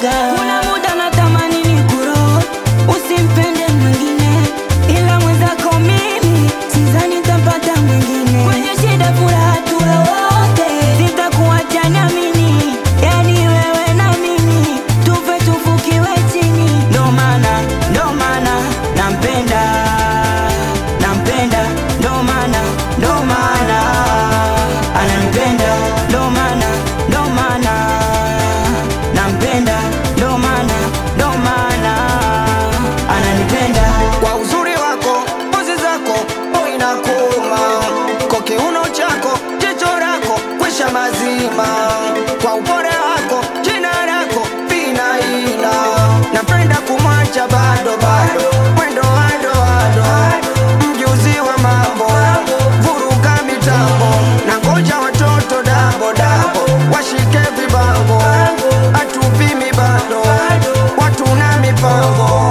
kuaga. Kuna muda natamani nikuroge, usimpende mwingine, ila mwenzako mimi sidhani nitapata mwingine. Kwenye shida furaha tuwe wote, sitakuacha niamini, yani wewe na mimi tufe tufukiwe chini. Ndo maana ndo maana nampenda nampenda, ndo maana ndo maana ananipenda, ndo maana ndo maana nampenda, ndo maana ndo maana ananipenda. kwa uzuri wako, pozi zako, boy na kuma kwa kiuno chako, jicho lako, kwisha mazima kwa upole wako, jina lako vinaina, napenda kumwacha bado bado, mwendo wado wado, mjuzi wa mambo, vuruga mitambo, na ngoja watoto dabo dabo, washike vibango, atupimi bado, watu na mipango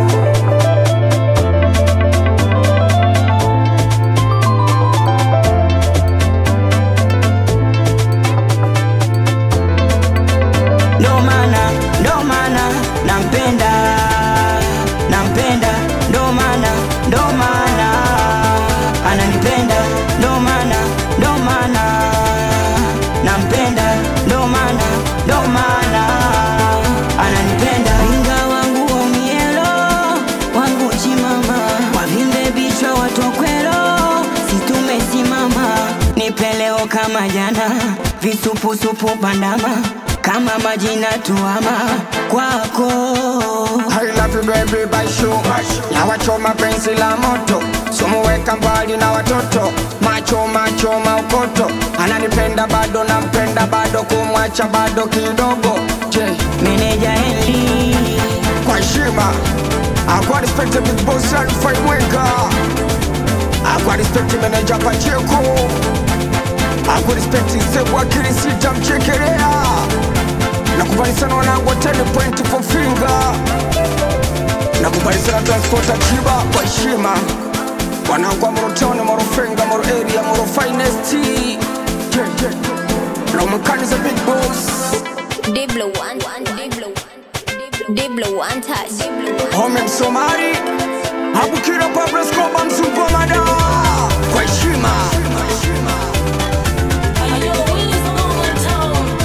ndo maana ndo maana nampenda nampenda ndo maana ndo maana ananipenda ndo maana ndo maana nampenda ndo maana ndo maana ananipenda inga wangu omielo wangu chimama wavimbe bichwa watokwelo situmesimama nipeleo kama jana visupusupu bandama kama majina tuama kwako I love you baby by show na wachoma penzi la moto sumuweka mbali na watoto macho macho maukoto ananipenda bado nampenda bado kumwacha bado kidogo je meneja Henry kwa heshima akwa respect the big boss Alfred Mwenga akwa respect manager Pacheco akwa respect Sebu Akili Sita Mchekelea nakubali sana wanangu wa 10 point for finger nakubali sana transporta Chiba kwa heshima wanangu wa Morotoni, Morofenga, Moro area, Moro finest yeah, yeah. Lomkani the big boss Diblo one, Diblo, Diblo one touch. Home Msomali Abukira Pablo Escobar Mzungu wa mada